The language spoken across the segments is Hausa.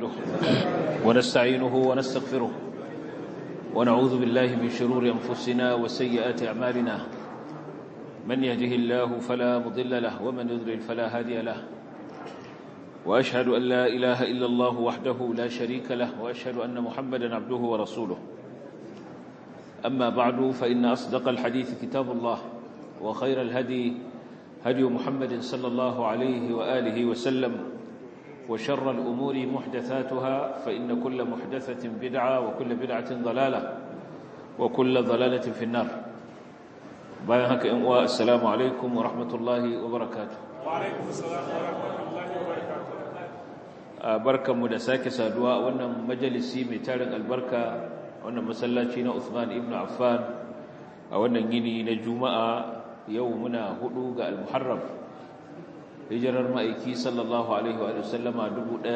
عبده ونستعينه ونستغفره ونعوذ بالله من شرور أنفسنا وسيئات أعمالنا من يهده الله فلا مضل له ومن يضلل فلا هادي له وأشهد أن لا إله إلا الله وحده لا شريك له وأشهد أن محمدا عبده ورسوله أما بعد فإن أصدق الحديث كتاب الله وخير الهدي هدي محمد صلى الله عليه وآله وسلم وشر الأمور محدثاتها فإن كل محدثة بدعة وكل بدعة ضلالة وكل ضلالة في النار بايهك إنواء السلام عليكم ورحمة الله وبركاته وعليكم السلام ورحمة الله وبركاته بركة مدساك سادواء وأن مجلسي متارن البركة وأن مسلاتين عثمان ابن عفان وأن يني نجوماء يومنا هدوغ المحرم hijirar ma'aiki sallallahu alaihi wa sallama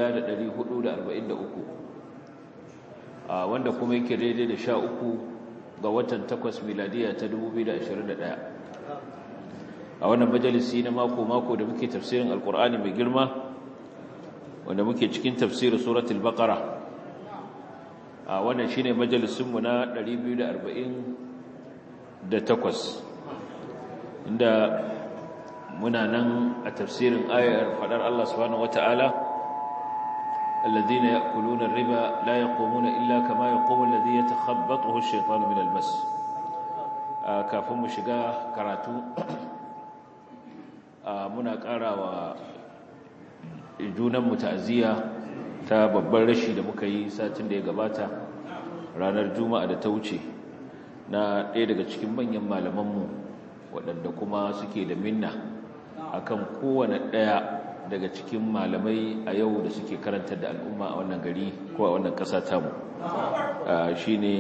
1443 wanda kuma yake daidai da sha uku ga watan takwas miladiya ta 2021 a wannan majalisi na mako-mako da muke tafsirin alkur'ani mai girma wanda muke cikin tafsirin suratul baqara a wannan shine majalisinmu na 248 inda muna nan a tafsirin ayar fadar Allah subhanahu wata'ala alladhina ya'kuluna ar-riba la yaqumuna illa kama yaqumu alladhi yatakhabbathu ash-shaytanu min al-mas kafin mu shiga karatu muna karawa junan mu ta'ziya ta babban rashi da muka yi satin da ya gabata ranar juma'a da ta wuce na ɗaya daga cikin manyan malamanmu waɗanda kuma suke da minna akan kowane ɗaya daga cikin malamai a yau da suke karantar da al'umma a wannan gari ko a wannan ƙasa tamu shi ne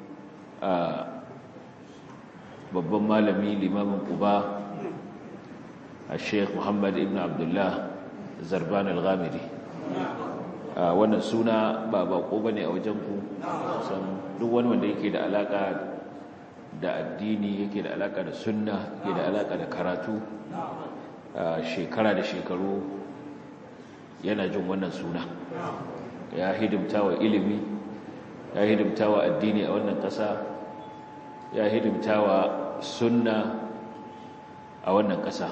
babban malami limamin uba a sheikh muhammad ibn abdullah zarban al-ghamidi wannan suna ba bako ba ne a wajenku san duk wani wanda yake da alaƙa da addini yake da alaƙa da sunna yake da alaƙa da karatu shekara da shekaru yana jin wannan suna ya hidimta wa ilimi ya hidimta wa addini a wannan ƙasa ya hidimta wa sunna a wannan ƙasa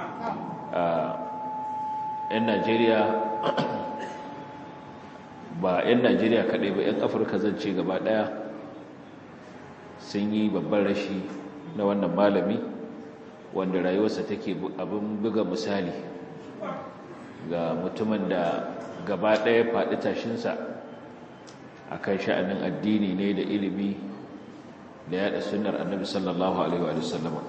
‘yan najeriya ba ‘yan najeriya kaɗai ba ‘yan afirka zan ce gaba ɗaya sun yi babban rashi na wannan malami wanda rayuwarsa take abin buga misali ga mutumin da gaba ɗaya faɗi tashinsa a kan sha'anin addini ne da ilimi da yaɗa sunar annabi sallallahu alaihi wa sallama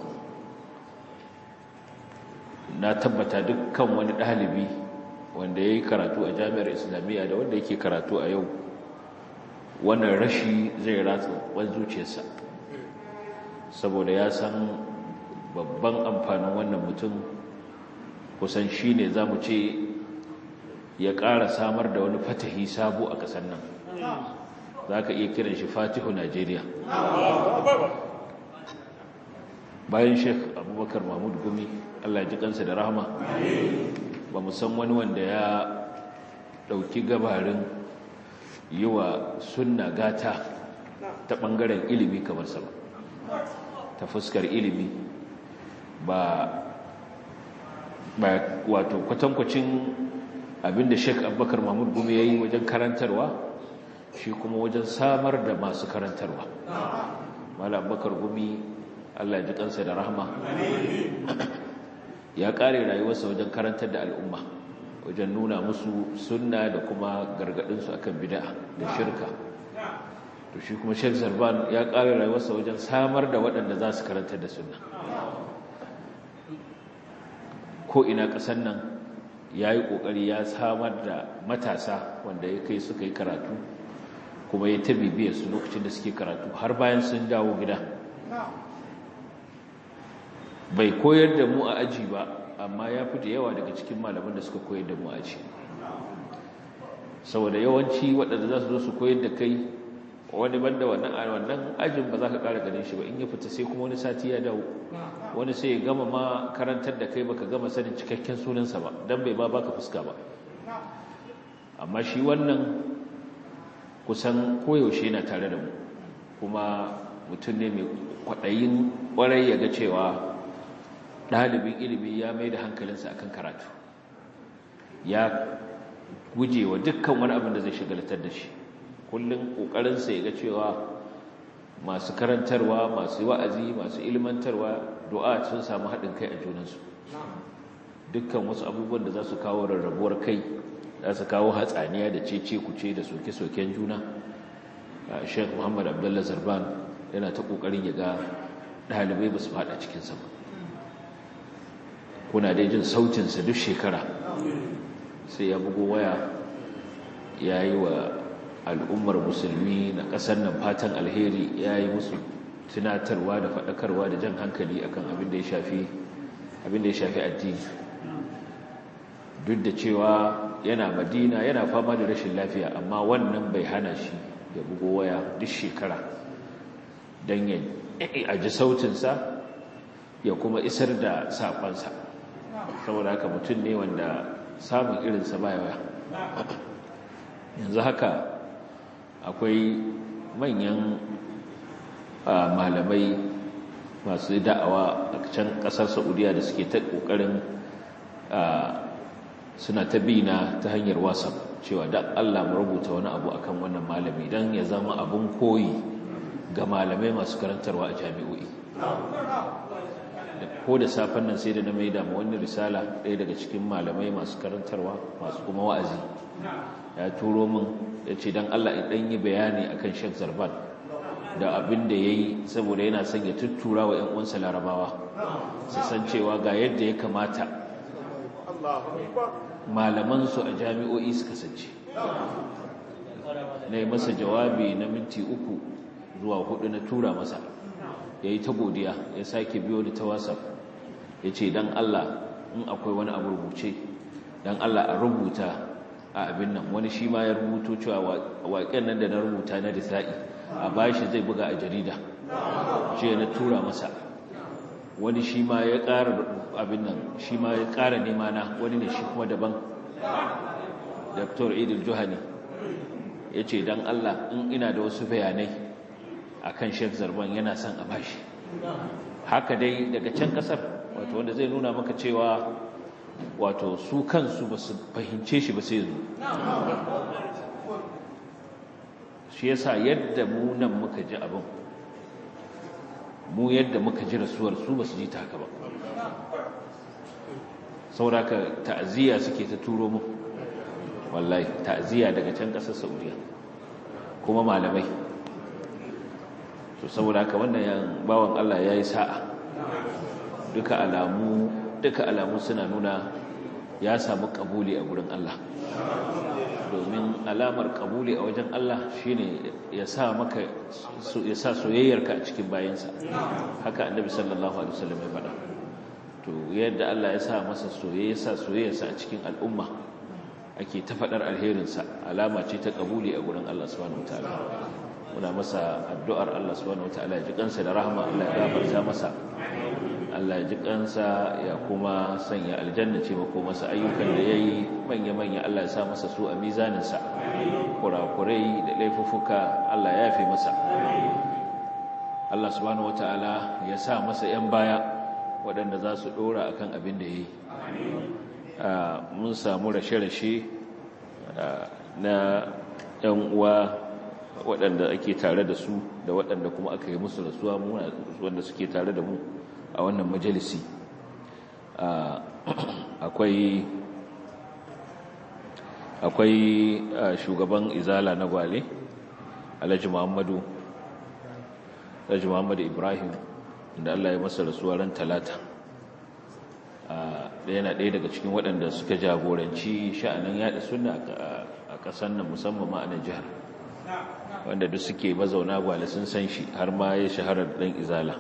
na tabbata dukkan wani ɗalibi wanda ya yi karatu a jami'ar islamiyya da wanda yake karatu a yau wannan rashi zai ratsa wani zuciyarsa saboda ya san babban amfanin wannan mutum kusan shi ne za mu ce ya ƙara samar da wani fatahi sabo a ƙasar nan za ka iya kiran shi fatihu najeriya bayan sheikh abubakar mahmud gumi allah ji kansa da rahama ba mu san wani wanda ya ɗauki gabarin yi wa sunna gata ta ɓangaren ilimi kamar sa ba ta fuskar ilimi ba ba wato kwatankwacin abinda Sheikh Abubakar Mahmud Gumi yayi wajen karantarwa shi kuma wajen samar da masu karantarwa Malam Abubakar Gumi Allah ji kansa da rahama ya kare rayuwarsa wajen karantar da al'umma wajen nuna musu sunna da kuma gargadin su akan bid'a da shirka to shi kuma Sheikh Zarban ya kare rayuwarsa wajen samar da waɗanda za su karantar da sunna ko ina ƙasar nan ya yi ƙoƙari ya samar da matasa wanda ya kai suka yi karatu kuma ya ta bibiyar su lokacin da suke karatu har bayan sun dawo gida bai koyar da mu a aji ba amma ya fi da yawa daga cikin malaman da suka koyar da mu a aji saboda yawanci waɗanda za su zo su koyar da kai wani banda wannan a wannan ajin ba za ka ƙara ganin shi ba in ya fita sai kuma wani sati ya dawo wani sai ya gama ma karantar da kai baka gama sanin cikakken sunansa ba dan bai ba baka fuska ba amma shi wannan kusan koyaushe yana tare da mu kuma mutum ne mai kwaɗayin ƙwarai ya ga cewa ɗalibin ilimi ya mai da hankalinsa akan karatu ya guje wa dukkan wani abin da zai shigalatar da shi kullum ƙoƙarinsa ya ga cewa masu karantarwa masu wa'azi masu ilmantarwa du'a sun samu haɗin kai a junansu dukkan wasu abubuwan da za su kawo rarrabuwar kai za su kawo hatsaniya da cece kuce da soke-soken juna sheikh muhammad abdullah zarban yana ta ƙoƙarin ya ga ɗalibai ba su faɗa cikinsa ba kuna dai jin sautinsa duk shekara sai ya bugo waya ya yi wa al'ummar musulmi na ƙasar nan fatan alheri ya yi musu tunatarwa da faɗakarwa da jan hankali akan abin da ya shafi abin da ya shafi addini duk da cewa yana madina yana fama da rashin lafiya amma wannan bai hana shi ya bugo waya duk shekara don ya aji sautinsa ya kuma isar da saƙonsa saboda haka mutum ne wanda samun irinsa ba yawa yanzu haka akwai manyan malamai masu da'awa a can kasar saudiya da suke ta kokarin suna ta bina ta hanyar whatsapp cewa da allah mu rubuta wani abu akan wannan malami don ya zama abun koyi ga malamai masu karantarwa a jami'o'i ko da safen nan sai da na mai damu wani risala ɗaya daga cikin malamai masu karantarwa masu kuma wa'azi ya turo min ya ce don Allah ɗan yi bayani a kan shek zarban da abin da ya yi saboda yana son ya tuttura wa ‘yan'uwansa larabawa su san cewa ga yadda ya kamata malamansu a jami'o'i su kasance na yi masa jawabi na minti uku zuwa hudu na tura masa ya yi ta godiya ya sake biyo da ta whatsapp ya ce don Allah in akwai wani abu rubuce don Allah a rubuta a abin nan wani shi ma ya rubuto cewa waƙen nan da na rubuta na risa'i a bashi zai buga a jarida ce na tura masa wani shi ma ya ƙara abin nan shi ma ya ƙara nema na wani ne shi kuma daban dr idil juhani ya ce don Allah in ina da wasu bayanai a kan shek zarban yana son a bashi haka dai daga can ƙasar wato wanda zai nuna maka cewa wato su kansu ba su fahimce shi ba sai yanzu shi yasa yadda mu nan muka ji abin mu yadda muka ji rasuwar su ba su ji ta haka ba sauraka ta'aziyya suke ta turo mu wallahi ta'aziyya daga can ƙasar saudiya kuma malamai to saboda haka wannan bawan Allah ya yi sa'a duka alamu duka alamu suna nuna ya samu kabuli a gurin Allah domin alamar kabuli a wajen Allah shine ya sa maka ya sa soyayyarka a cikin bayansa haka annabi sallallahu alaihi wasallam ya faɗa to yadda Allah ya sa masa soyayya sa soyayyarsa a cikin al'umma ake ta faɗar alherinsa alama ce ta kabuli a gurin Allah subhanahu wataala muna masa addu'ar Allah subhanahu wataala ya ji kansa da rahama Allah ya gafarta masa Allah ya ji kansa ya kuma sanya aljanna ce mako masa ayyukan da yayi manya-manya Allah ya sa masa su a mizaninsa kurakurai da laifuffuka Allah ya yafe masa Allah subhanahu wataala ya sa masa yan baya waɗanda za su ɗora akan abin da yayi mun samu rashe-rashe na yan uwa waɗanda ake tare da su da waɗanda kuma aka yi musu rasuwa wanda suke tare da mu a wannan majalisi akwai akwai shugaban izala na gwale alhaji muhammadu alhaji muhammadu ibrahim da allah ya masa rasuwa ran talata da yana ɗaya daga cikin waɗanda suka jagoranci sha'anin yaɗa suna a ƙasar nan musamman ma a nan jihar wanda duk suke mazauna gwale sun san shi har ma ya shahara da ɗan izala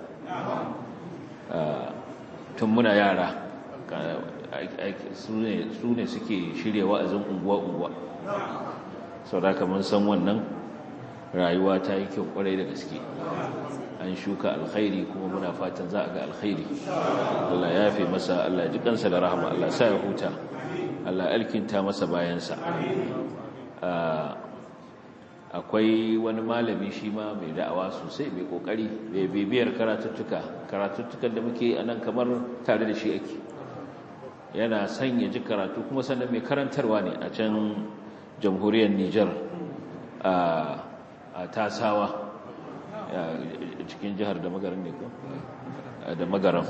tun muna yara su ne suke shirya wa'azin unguwa-unguwa sau da mun san wannan rayuwa ta yi kyau kwarai da gaske an shuka alkhairi kuma muna fatan za a ga alkhairi Allah ya fi masa Allah ji kansa da rahama Allah sa ya huta Allah alkinta masa bayansa akwai wani malami shi ma mai da'awa sosai mai kokari mai bibiyar karatuttuka karatuttukan da muke a nan kamar tare da shi ake yana son ya ji karatu kuma sannan mai karantarwa ne a can jamhuriyar Nijar a tasawa cikin jihar da magaran ne ko da magaran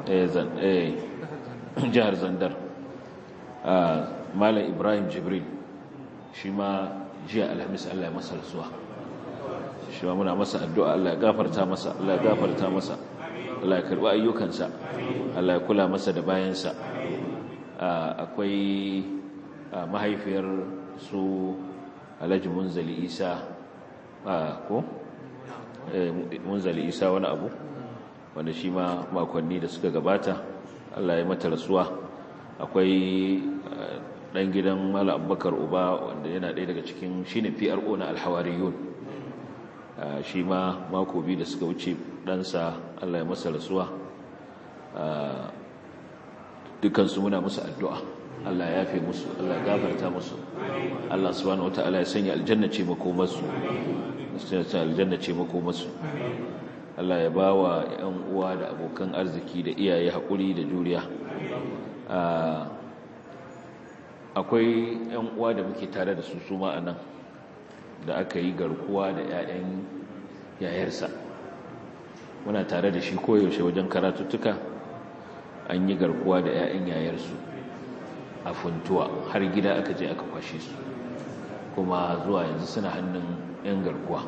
jihar zandar malam ibrahim jibril shi ma jiya alhamis allah ya masa rasuwa shi ma muna masa addu'a allah ya gafarta masa allah ya gafarta masa allah ya karɓi ayyukansa allah ya kula masa da bayansa akwai mahaifiyar su alhaji munzali isa ko munzali isa wani abu wanda shi ma makonni da suka gabata Allah ya mata rasuwa akwai dan gidan mala abubakar uba wanda yana ɗaya daga cikin shi ne pro na alhawariyun shi ma mako biyu da suka wuce ɗansa Allah ya masa rasuwa dukansu muna musu addu'a Allah ya yafe musu Allah ya gafarta musu Allah subhanahu wataala ya sanya aljanna ce makomarsu aljanna ce makomarsu Allah ya ba wa ‘yan uwa da abokan arziki da iyaye haƙuri da juriya akwai ‘yan uwa da muke tare da su suma a nan da aka yi garkuwa da ‘ya'yan yayarsa muna tare da shi koyaushe wajen karatuttuka an yi garkuwa da ‘ya'yan yayarsu a funtuwa har gida aka je aka kwashe su kuma zuwa yanzu suna hannun ‘yan garkuwa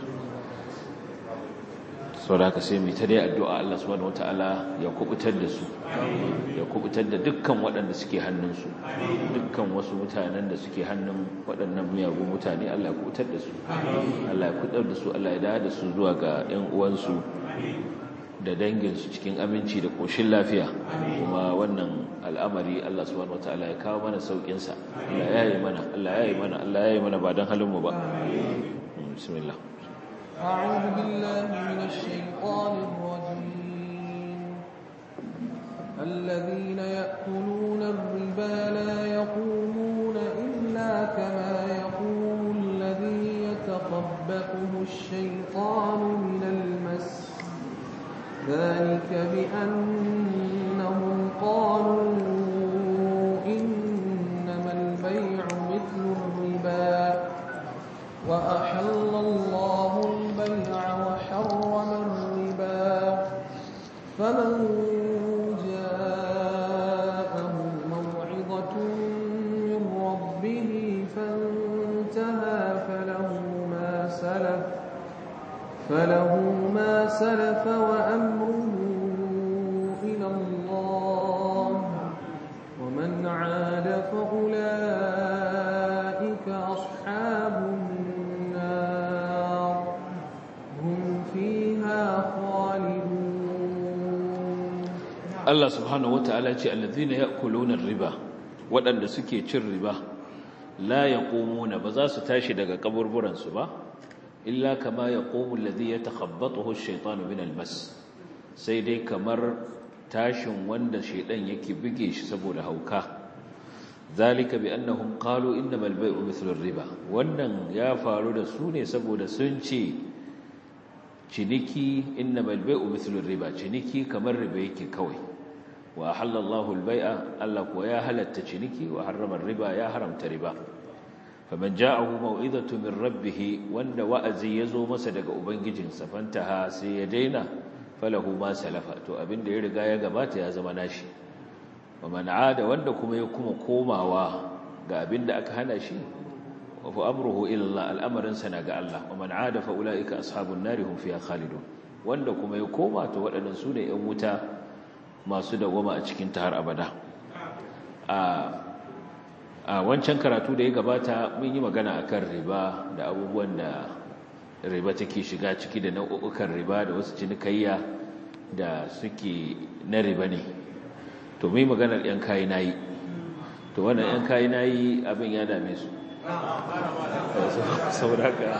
sau da aka sai mai ta dai addu'a Allah subhanahu wata'ala ya kubutar da su ya kubutar da dukkan waɗanda suke hannunsu dukkan wasu mutanen da suke hannun waɗannan miyagun mutane Allah ya kubutar da su Allah ya kubutar da su Allah ya dawo da su zuwa ga ‘yan uwansu da danginsu cikin aminci da ƙoshin lafiya kuma wannan al'amari Allah subhanahu wata'ala ya kawo mana sauƙinsa Allah ya yi mana Allah ya yi mana Allah ya yi mana ba don halinmu ba bismillah أعوذ بالله من الشيطان الرجيم الذين يأكلون الربا لا يقومون إلا كما يقوم الذي يتخبطه الشيطان من المس ذلك بأنهم قالوا إنما البيع مثل الربا وأحل الله البيع وحرم الربا فمن جاءه موعظة من ربه فانتهى فله ما سلف فله ما سلف وأمره إلى الله ومن عاد فأولئك أصحاب النار هم فيها خالدون Allah subhanahu wata'ala ce allazina ya'kuluna riba waɗanda suke cin riba la yaqumuna ba za su tashi daga kaburburan su ba illa kama yaqumu allazi yatakhabbathu ash-shaytanu min al-mas sai dai kamar tashin wanda shaydan yake buge shi saboda hauka zalika bi annahum qalu innamal bay'u mithlu ar-riba wannan ya faru da su ne saboda sun ce ciniki innamal bay'u mithlu ar-riba ciniki kamar riba yake kawai wa halallahu al-bay'a Allah kuwa ya halatta ciniki wa harrama ar-riba ya haramta riba faman ja'ahu mau'izatu min rabbih wanda wa'azi yazo masa daga ubangijinsa fantaha sai ya daina falahu ma salafa to abinda ya riga ya gabata ya zama nashi wa man 'ada wanda kuma ya kuma komawa ga abinda aka hana shi wa fa amruhu ila Allah al'amarin sana ga Allah wa man 'ada fa ulaika ashabun nari hum fiha khalidun wanda kuma ya koma to waɗannan su ne 'yan wuta masu dawama a cikin ta har abada a wancan karatu da ya gabata mun yi magana akan riba da abubuwan da riba take shiga ciki da nau'ukan riba da wasu cinikayya da suke na riba ne to mun yi maganar yan kayi nayi to wannan yan kayi nayi abin ya dame su sauraka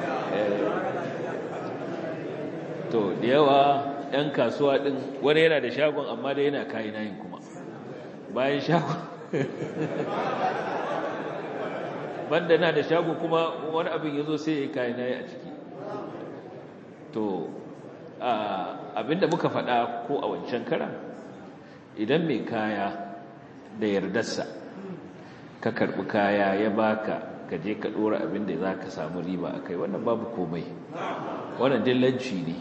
to da yawa yan kasuwa din wani yana da shagon amma da yana kayi nayin kuma bayan shagon banda na da shago kuma wani abin ya zo sai ya yi kayan nayi a ciki to abinda muka faɗa ko a wancan karan idan mai kaya da yardarsa ka karɓi kaya ya baka ka je ka ɗora abinda za ka samu riba a kai wannan babu komai wannan dillanci ne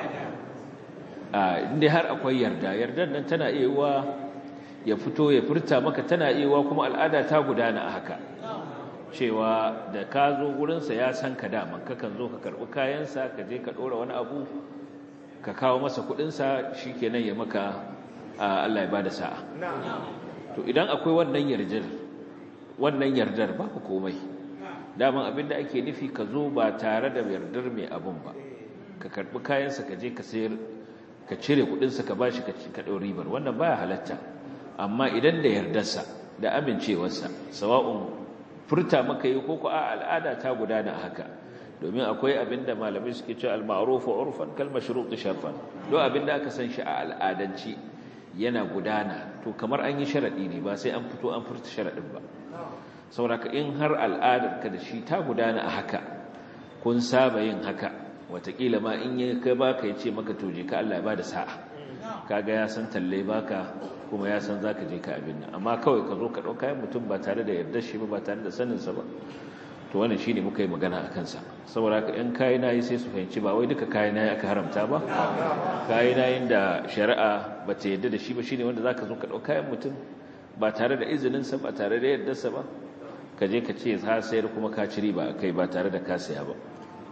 inda har akwai yarda yardar nan tana iya wa ya fito ya furta maka tana iya wa kuma al'ada ta gudana a haka cewa da ka zo gurinsa ya san ka daman kakan zo ka karɓi kayansa ka je ka ɗora wani abu ka kawo masa kuɗinsa shi kenan ya maka Allah ya ba da sa'a to idan akwai wannan yardar wannan yardar ba ku komai daman abinda ake nufi ka zo ba tare da yardar mai abun ba ka karɓi kayansa ka je ka sayar ka cire kuɗinsa ka bashi ka ɗau ribar wannan baya halatta amma idan da yardarsa da amincewarsa sawa'un furta maka yi ko a al'ada ta gudana haka domin akwai abinda malamai suke cewa al-ma'ruf urfan kal mashrut sharfan do abinda aka san shi a al'adanci yana gudana to kamar an yi sharadi ne ba sai an fito an furta sharadin ba saboda in har al'adar ka da shi ta gudana a haka kun saba yin haka watakila ma in ya kai baka ya ce maka to je ka Allah ya bada sa'a kaga ya san talle baka kuma ya san zaka je ka abin nan amma kawai ka zo ka dauka kayan mutum ba tare da yardar shi ba ba tare da sanin sa ba to wannan shine muka yi magana a kansa saboda haka in kai nayi sai su fahimci ba wai duka kai nayi aka haramta ba kai nayin da shari'a ba ta yarda da shi ba shine wanda zaka zo ka dauka kayan mutum ba tare da izinin sa ba tare da yardar sa ba ka je ka ce ha sayar kuma ka ci riba kai ba tare da ka saya ba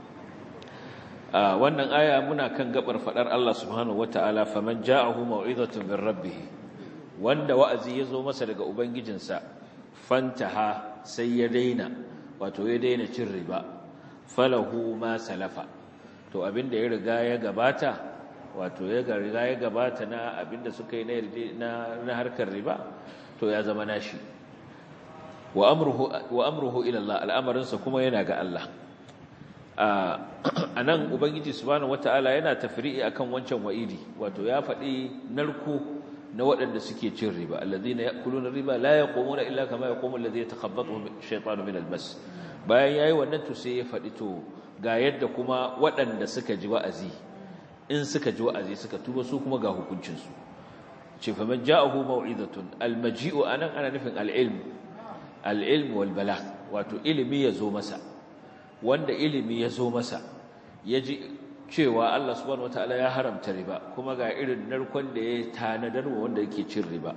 wannan aya muna kan gabar fadar Allah subhanahu wataala faman ja'ahu mau'izatun min rabbih wanda wa'azi yazo masa daga ubangijinsa fantaha sai ya daina wato ya daina cin riba falahu ma salafa to abinda ya riga ya gabata wato ya riga ya gabata na abinda suka yi na na harkar riba to ya zama nashi wa amruhu wa amruhu ila Allah al'amarinsa kuma yana ga Allah a nan ubangiji subhanahu wata'ala yana tafri'i akan wancan wa'idi wato ya faɗi narko na waɗanda suke cin riba allazina ya'kuluna riba la yaqumuna illa kama yaqumu allazi yatakhabbathu ash-shaytanu min al-mas bayan yayi wannan to sai ya faɗi to ga yadda kuma waɗanda suka ji wa'azi in suka ji wa'azi suka tuba su kuma ga hukuncin su ce fa man ja'ahu maw'izatun al-maji'u anan ana nufin al-ilm al-ilm wal balagh wato ilimi ya zo masa wanda ilimi ya zo masa ya ji cewa Allah subhanahu wataala ya haramta riba kuma ga irin narkon da ya tanadar wa wanda yake cin riba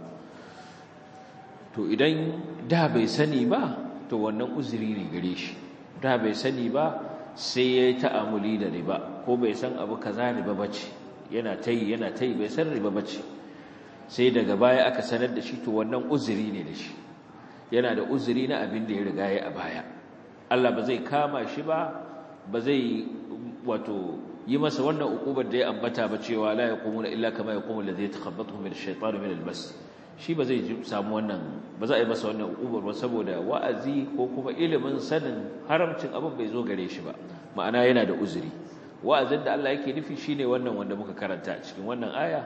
to idan da bai sani ba to wannan uzuri ne gare shi da bai sani ba sai ya yi ta'amuli da riba ko bai san abu kaza riba bace yana tayi yana tayi bai san riba bace sai daga baya aka sanar da shi to wannan uzuri ne da shi yana da uzuri na abin da ya riga ya a baya Allah ba zai kama shi ba ba zai wato yi masa wannan ukubar da ya ambata ba cewa la yaqumuna illa kama yaqumu alladhi yatakhabbathu min ash-shaytanu min al-bas shi ba zai samu wannan ba za a yi masa wannan ukubar ba saboda wa'azi ko kuma ilimin sanin haramcin abin bai zo gare shi ba ma'ana yana da uzuri wa'azin da Allah yake nufi shine wannan wanda muka karanta a cikin wannan aya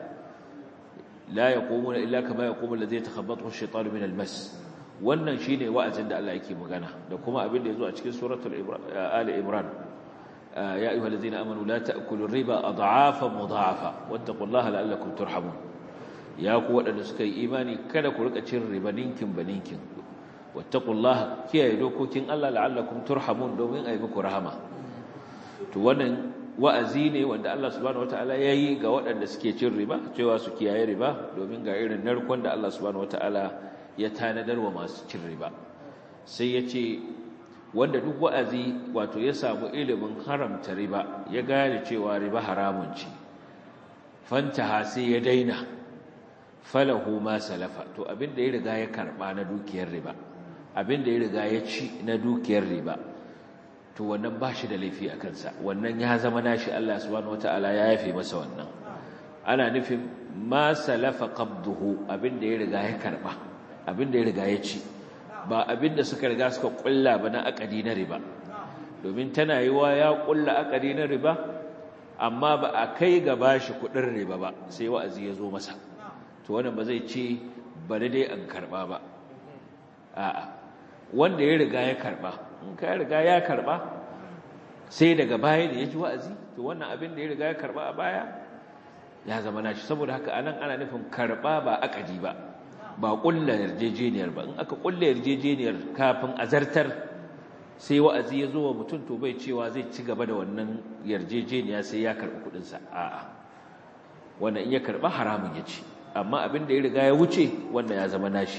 la yaqumuna illa kama yaqumu alladhi yatakhabbathu ash-shaytanu min al-mas wannan shine wa'azin da Allah yake magana da kuma abin da yazo a cikin suratul ali imran ya ayyuhal ladzina amanu la ta'kulu riba adhafan mudhafa wattaqullaha la'allakum turhamun ya ku wadanda suka yi imani kada ku rika cin riba ninkin baninkin wattaqullaha kiyaye dokokin Allah la'allakum turhamun domin ayi muku rahama to wannan wa'azi ne wanda Allah subhanahu wataala yayi ga waɗanda suke cin riba cewa su kiyaye riba domin ga irin narkon da Allah subhanahu wataala ya tanadar wa masu cin riba sai ya ce wanda duk wa'azi wato ya samu ilimin haramta riba ya gane cewa riba haramun ce fantaha sai ya daina falahu ma salafa to abinda ya riga ya karba na dukiyar riba abinda ya riga ya ci na dukiyar riba to wannan ba shi da laifi a kansa wannan ya zama nashi Allah subhanahu wataala ya yafe masa wannan ana nufin ma salafa qabduhu abinda ya riga ya karba abinda ya riga ya ci ba abinda suka riga suka kulla ba na akadi na riba domin tana yiwa ya kulla akadi na riba amma ba a kai ga bashi kudin riba ba sai wa'azi ya zo masa to wannan ba zai ce bari dai an karba ba a'a wanda ya riga ya karba in ka riga ya karba sai daga baya da ya ji wa'azi to wannan abin da ya riga ya karba a baya ya zama nashi saboda haka anan ana nufin karba ba akadi ba ba kulla yarjejeniyar ba in aka kulla yarjejeniyar kafin azartar sai wa'azi ya zo wa mutum to bai cewa zai ci gaba da wannan yarjejeniya sai ya karɓi kuɗinsa a'a wannan in ya karɓa haramun ya ci amma abin da ya riga ya wuce wannan ya zama nashi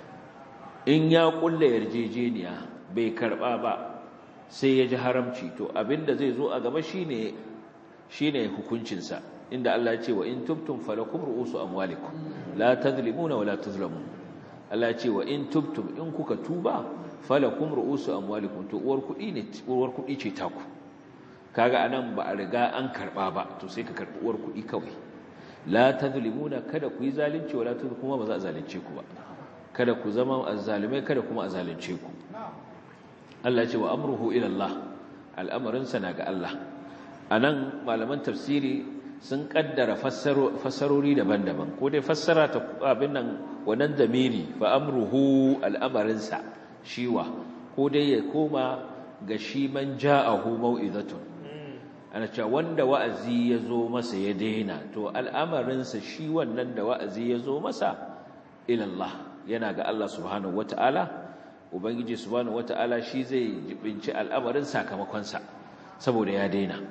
in ya kulla yarjejeniya bai karɓa ba sai ya ji haramci to abin da zai zo a gaba shine shine hukuncinsa inda Allah ya ce wa in tubtum falakum ru'usu amwalikum la tadhlimuna wa la tuzlamun Allah ya ce wa in tubtum in kuka tuba falakum ru'usu amwalikum to uwar kudi ne uwar kudi ce taku kaga anan ba a riga an karba ba to sai ka karbi uwar kudi kawai la tadhlimuna kada ku yi zalunci wala tuzlamun kuma ba za a zalunce ku ba kada ku zama azzalimai kada kuma a zalunce ku Allah ya ce wa amruhu ila Allah al'amarin sa na ga Allah anan malaman tafsiri sun kaddara fassarori daban-daban ko dai fassara ta abin nan wannan zamiri fa amruhu al'amarinsa shiwa ko dai ya koma ga shi man ja'ahu mau'izatun ana cewa wanda wa'azi ya zo masa ya daina to al'amarinsa shi wannan da wa'azi ya zo masa ilallah yana ga Allah subhanahu wata'ala ubangiji subhanahu wata'ala shi zai jibinci al'amarin sakamakonsa saboda ya daina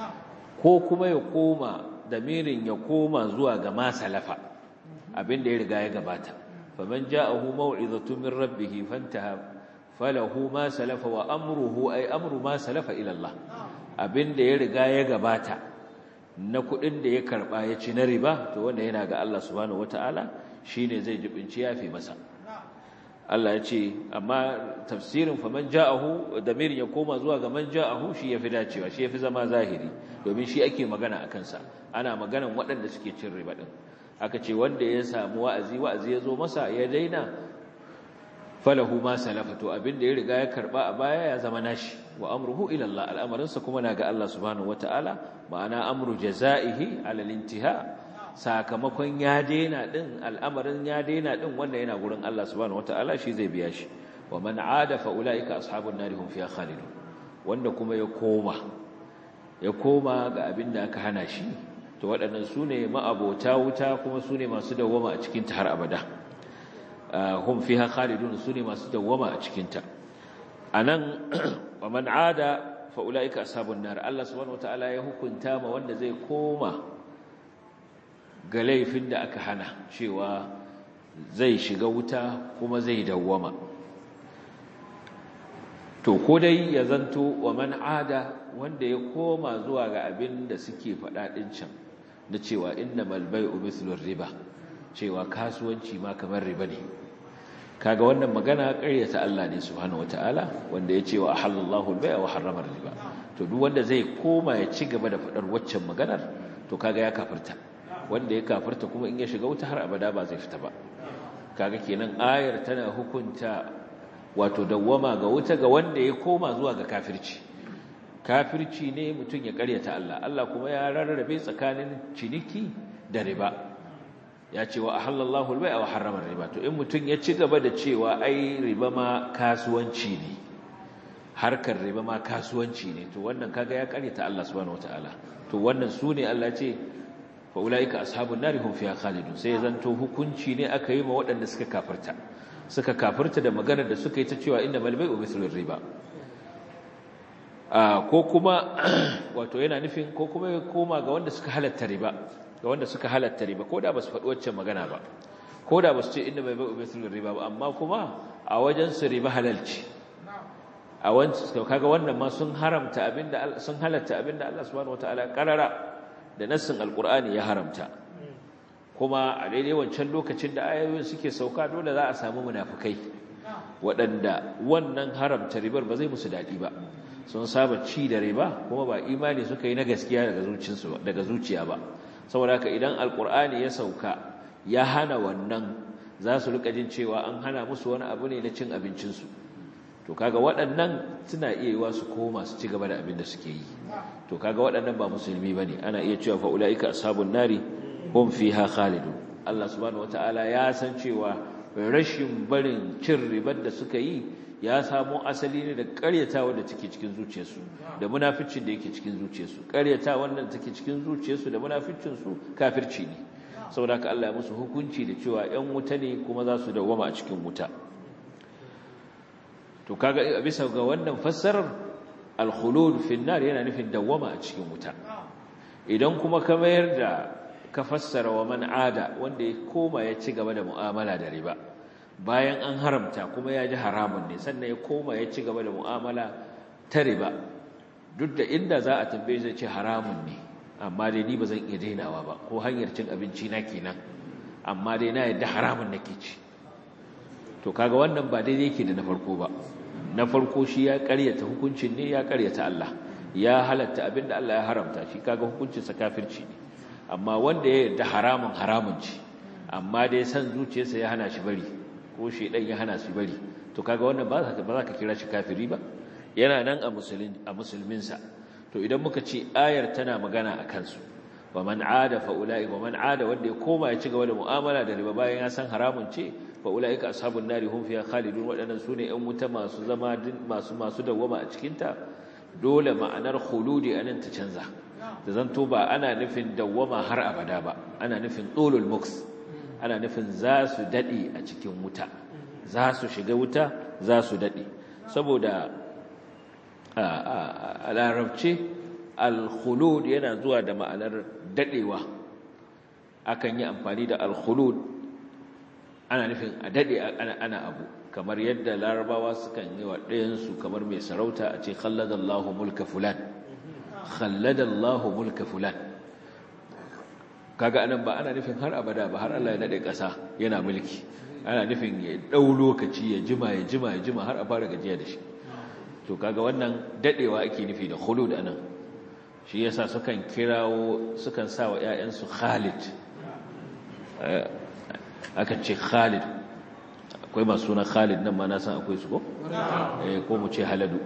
ko kuma ya koma damirin ya koma zuwa ga ma salafa abinda ya riga ya gabata faman ja'ahu maw'izatu min rabbih fantaha falahu ma salafa wa amruhu ay amru ma salafa ila Allah abinda ya riga ya gabata na kudin da ya karba ya ci na riba to wanda yana ga Allah subhanahu wataala shine zai jibinci yafi masa Allah ya ce amma tafsirin faman ja'ahu damirin ya koma zuwa ga man ja'ahu shi yafi dacewa shi yafi zama zahiri domin shi ake magana akan sa ana maganan waɗanda suke cin riba din aka ce wanda ya samu wa'azi wa'azi ya zo masa ya daina falahu ma salafa to abinda ya riga ya karba a baya ya zama nashi wa amruhu ila Allah al'amarinsa kuma na ga Allah subhanahu wataala ma'ana amru jazaihi ala al-intiha sakamakon ya daina din al'amarin ya daina din wanda yana gurin Allah subhanahu wataala shi zai biya shi wa man aada fa ulaika ashabun nar hum fiha khalidun wanda kuma ya koma ya koma ga abin da aka hana shi to waɗannan su ne ma'abota wuta kuma su ne masu dawwama a cikinta har abada hum fiha khalidun su ne masu dawwama a cikinta a nan wa man ada fa ulaika ashabun nar Allah subhanahu wataala ya hukunta ma wanda zai koma ga laifin da aka hana cewa zai shiga wuta kuma zai dawwama to ko dai ya zanto wa man ada wanda ya koma zuwa ga abin da suke faɗa ɗin can da cewa innamal bai'u mithlu riba cewa kasuwanci ma kamar riba ne kaga wannan magana ƙaryata Allah ne subhanahu wataala wanda ya ce wa ahallallahu al-bai'a wa harrama riba to duk wanda zai koma ya ci gaba da faɗar waccan maganar to kaga ya kafirta wanda ya kafirta kuma in ya shiga wuta har abada ba zai fita ba kaga kenan ayar tana hukunta wato dawwama ga wuta ga wanda ya koma zuwa ga kafirci kafirci ne mutum ya karyata Allah Allah kuma ya rarrabe tsakanin ciniki da riba ya ce wa ahallallahu al-bai'a wa harrama riba to in mutum ya ci gaba da cewa ai riba ma kasuwanci ne harkar riba ma kasuwanci ne to wannan kaga ya karyata Allah subhanahu wataala to wannan sune Allah ce fa ulaika ashabun nari hum fiha khalidun sai zanto hukunci ne aka yi ma waɗanda suka kafirta suka kafirta da maganar da suka yi ta cewa inna bal bai'u mithlu riba ko kuma wato yana nufin ko kuma ya koma ga wanda suka halatta riba ga wanda suka halatta riba ko da ba su faɗi waccan magana ba ko da ba su ce inda bai bai ubetul riba ba amma kuma a wajen su riba halalci a wancan kaga wannan ma sun haramta abinda sun halatta abinda Allah subhanahu wataala karara da nassin alqur'ani ya haramta kuma a daidai wancan lokacin da ayoyin suke sauka dole za a samu munafikai waɗanda wannan haramta ribar ba zai musu daɗi ba sun saba ci da riba kuma ba imani suka yi na gaskiya daga zuciyarsu daga zuciya ba saboda haka idan alkur'ani ya sauka ya hana wannan za su rika jin cewa an hana musu wani abu ne na cin abincinsu to kaga waɗannan suna iya yiwa su koma su ci gaba da abin da suke yi to kaga waɗannan ba musulmi bane ana iya cewa fa ulaika ashabun nari hum fiha khalidun Allah subhanahu wataala ya san cewa rashin barin cin ribar da suka yi ya samo asali ne da ƙaryatawa da take cikin zuciyarsu da munaficin da yake cikin zuciyarsu ƙaryatawa da take cikin zuciyarsu da munaficin su kafirci ne saboda haka Allah ya musu hukunci da cewa ƴan wuta ne kuma za su dawwama a cikin wuta to kaga bisa ga wannan fassarar al-khulud fi nar yana nufin dawwama a cikin wuta idan kuma ka mayar da ka fassara wa man ada wanda ya koma ya ci gaba da mu'amala da riba bayan an haramta kuma ya ji haramun ne sannan ya koma ya ci gaba da mu'amala ta riba duk da inda za a tambaye zai ce haramun ne amma dai ni ba zan iya dainawa ba ko hanyar cin abinci na kenan amma dai na yadda haramun nake ci to kaga wannan ba daidai yake da na farko ba na farko shi ya karyata hukuncin ne ya karyata Allah ya halatta abinda Allah ya haramta shi kaga hukuncinsa kafirci ne amma wanda ya yarda haramun haramun ci amma dai san zuciyarsa ya hana shi bari ko shedan ya hana shi bari to kaga wannan ba za ka ba za ka kira shi kafiri ba yana nan a musulmin a musulminsa to idan muka ce ayar tana magana a kansu wa man aada fa ulai wa man aada wanda ya koma ya ci gaba da mu'amala da riba bayan ya san haramun ce fa ulai ka ashabun nari hum fiha khalidun wadannan sune yan wuta masu zama masu masu dawwama a cikin ta dole ma'anar khuludi anan ta canza da zanto ba ana nufin dawwama har abada ba ana nufin tsolul muks ana nufin za su daɗe a cikin wuta za su shiga wuta za su daɗe saboda a larabce alkhulud yana zuwa da ma'anar daɗewa akan yi amfani da alkhulud ana nufin a daɗe ana abu kamar yadda larabawa sukan yi wa ɗayansu kamar mai sarauta a ce khalladallahu mulka fulan khalladallahu mulka fulan kaga anan ba ana nufin har abada ba har Allah ya nade ƙasa yana mulki ana nufin ya dau lokaci ya jima ya jima ya jima har a fara gajiya da shi to kaga wannan dadewa ake nufi da khulud anan shi yasa sukan kirawo sukan sa wa ƴaƴansu Khalid aka ce Khalid akwai masu suna Khalid nan ma na san akwai su ko eh ko mu ce Haladu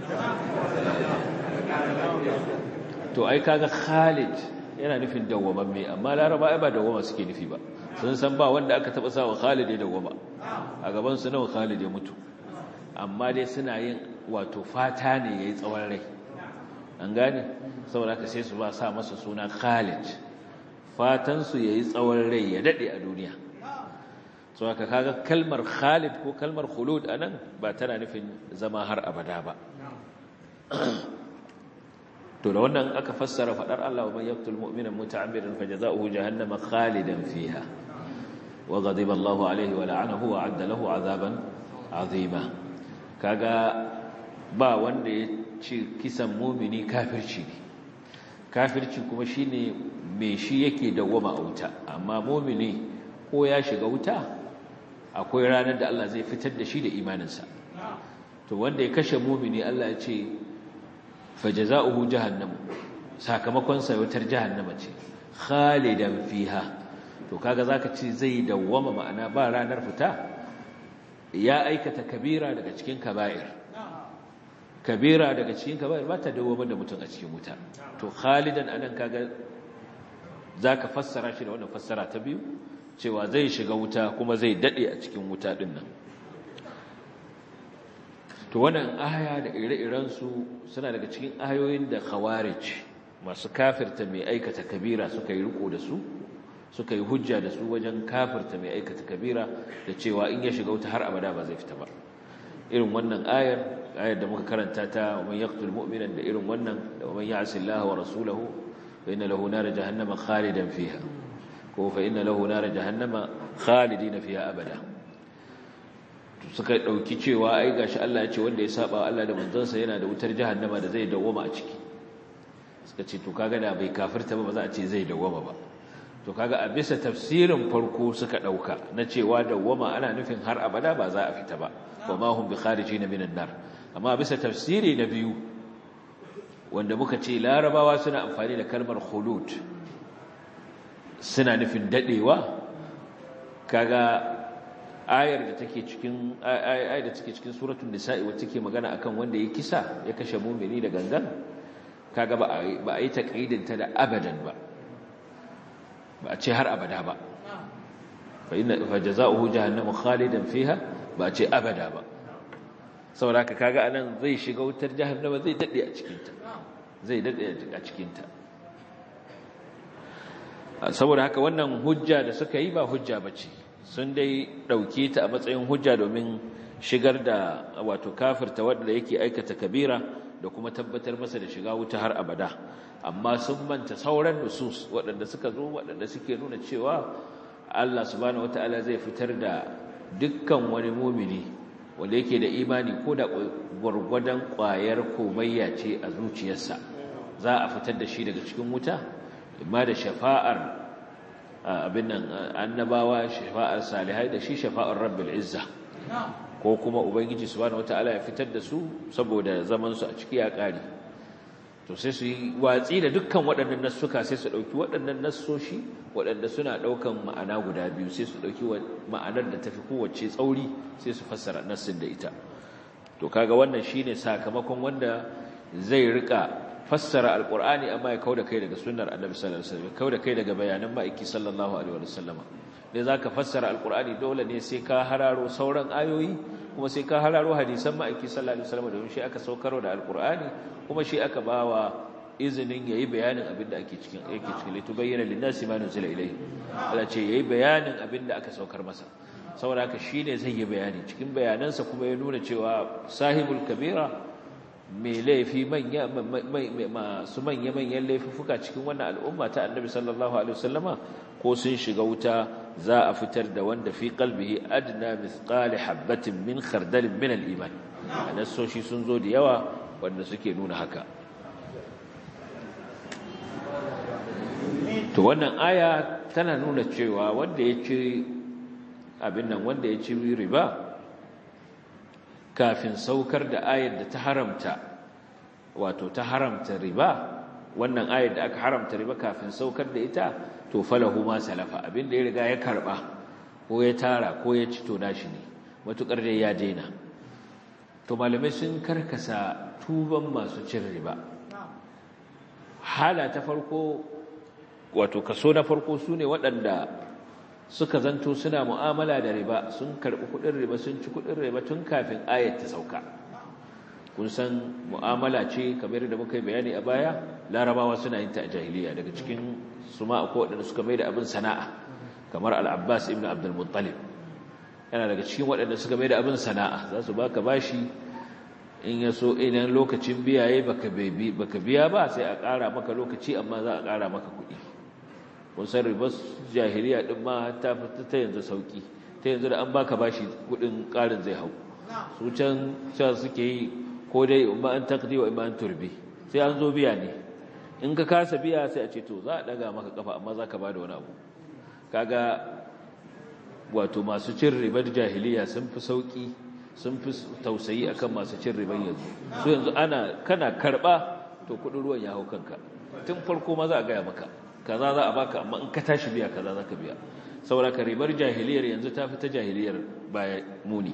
to ai kaga Khalid yana nufin dawwamamme amma Laraba ai ba dawwama suke nufi ba sun san ba wanda aka taba sawa Khalid ya dawwama a gaban su nawa Khalid ya mutu amma dai suna yin wato fata ne yayi tsawon rai an gane saboda haka sai su ba sa masa suna Khalid fatan su yayi tsawon rai ya dade a duniya so haka kaga kalmar Khalid ko kalmar khulud anan ba tana nufin zama har abada ba to da wannan aka fassara fadar Allah wa man yaqtul mu'mina muta'ammidan fajaza'uhu jahannama khalidan fiha wa ghadiba Allahu alayhi wa la'anahu wa 'adda lahu 'adaban 'azima kaga ba wanda ya ce kisan mu'mini kafirci ne kafirci kuma shine me shi yake dawwama a wuta amma mu'mini ko ya shiga wuta akwai ranar da Allah zai fitar da shi da imaninsa to wanda ya kashe mu'mini Allah ya ce fajaza'uhu jahannam sakamakon sa wutar jahannama ce khalidan fiha to kaga zaka ce zai dawwama ma'ana ba ranar fita ya aikata kabira daga cikin kaba'ir kabira daga cikin kaba'ir ba ta dawwama da mutum a cikin wuta to khalidan anan kaga zaka fassara shi da wannan fassara ta biyu cewa zai shiga wuta kuma zai dade a cikin wuta din nan to wannan aya da ire-irensu suna daga cikin ayoyin da khawarij masu kafirta mai aikata kabira suka yi riko da su suka yi hujja da su wajen kafirta mai aikata kabira da cewa in ya shiga wuta har abada ba zai fita ba irin wannan ayar ayar da muka karanta ta man yaqtul mu'mina da irin wannan da man ya'si Allah wa rasulahu fa inna lahu nar jahannama khalidan fiha ko fa inna lahu nar jahannama khalidina fiha abada suka dauki cewa ai gashi Allah ya ce wanda ya saba Allah da manzansa yana da wutar jahannama da zai dawoma a ciki suka ce to kaga da bai kafirta ba ba za a ce zai dawoma ba to kaga a bisa tafsirin farko suka dauka na cewa dawoma ana nufin har abada ba za a fita ba wa ma hum bi kharijin minan nar amma bisa tafsiri na biyu wanda muka ce larabawa suna amfani da kalmar khulud suna nufin dadewa kaga ayar da take cikin ayar da take cikin suratul nisa'i wacce take magana akan wanda ya kisa ya kashe mu'mini da gangan kaga ba ba a yi taqidin ta da abadan ba ba a ce har abada ba fa inna fa jazaohu jahannamu khalidan fiha ba a ce abada ba saboda haka kaga anan zai shiga wutar jahannama zai dade a cikinta zai dade a cikinta saboda haka wannan hujja da suka yi ba hujja bace sun dai dauke ta a matsayin hujja domin shigar da wato kafirta wanda yake aikata kabira da kuma tabbatar masa da shiga wuta har abada amma sun manta sauran nusus waɗanda suka zo waɗanda suke nuna cewa Allah subhanahu wataala zai fitar da dukkan wani mumini wanda yake da imani ko da gwargwadon ƙwayar komayya ce a zuciyarsa za a fitar da shi daga cikin wuta imma da shafa'ar abin nan annabawa shafa'ar salihai da shi shafa'ar rabbil izza ko kuma ubangiji subhanahu wataala ya fitar da su saboda zaman su a ciki ya kare to sai su yi watsi da dukkan waɗannan nassuka sai su ɗauki waɗannan nassoshi waɗanda suna ɗaukan ma'ana guda biyu sai su ɗauki ma'anar da tafi kowace tsauri sai su fassara nassin da ita to kaga wannan shine sakamakon wanda zai rika fassara alqur'ani amma ya kauda kai daga sunnar annabi sallallahu alaihi wasallam kauda kai daga bayanan ma'aiki sallallahu alaihi wasallam dai zaka fassara alqur'ani dole ne sai ka hararo sauran ayoyi kuma sai ka hararo hadisan ma'aiki sallallahu alaihi wasallam domin shi aka saukarwa da alqur'ani kuma shi aka bawa izinin yayi bayanin abinda ake cikin yake cikin litu bayyana linnasi ma nuzila ilayhi Allah ce yayi bayanin abinda aka saukar masa saboda haka shine zai yi bayani cikin bayanansa kuma ya nuna cewa sahibul kabira mai laifi manya masu manya manyan laifuka cikin wannan al'umma ta annabi sallallahu alaihi wasallama ko sun shiga wuta za a fitar da wanda fi qalbihi adna mithqali habatin min khardalin min al-iman nasoshi sun zo da yawa wanda suke nuna haka to wannan aya tana nuna cewa wanda ya ci abin nan wanda ya ci riba kafin saukar da ayar da ta haramta wato ta haramta riba wannan ayar da aka haramta riba kafin saukar da ita to falahu ma salafa abin da ya riga ya karba ko ya tara ko ya ci to nashi ne matukar da ya daina to malamai sun karkasa tuban masu cin riba hala ta farko wato kaso na farko su ne waɗanda suka zanto suna mu'amala da riba sun karɓi kuɗin riba sun ci kuɗin riba tun kafin ayat ta sauka kun san mu'amala ce kamar da muka yi bayani a baya larabawa suna yin ta a jahiliya daga cikin su ma akwai waɗanda suka mai da abin sana'a kamar al'abbas ibn abdul muttalib yana daga cikin waɗanda suka mai da abin sana'a za su baka bashi in ya so idan lokacin biyaye baka biya ba sai a ƙara maka lokaci amma za a ƙara maka kuɗi kun san ribar jahiliya din ma ta fita ta yanzu sauki ta yanzu da an baka bashi kudin karin zai hau su can cewa suke yi ko dai umma an taqdi wa imma an turbi sai an zo biya ne in ka kasa biya sai a ce to za a daga maka kafa amma za ka bada wani abu kaga wato masu cin ribar jahiliya sun fi sauki sun fi tausayi akan masu cin ribar yanzu su yanzu ana kana karba to kudin ruwan ya hau kanka tun farko ma za a gaya maka kaza za a baka amma in ka tashi biya kaza za ka biya saboda ka ribar jahiliyar yanzu ta fi ta jahiliyar baya muni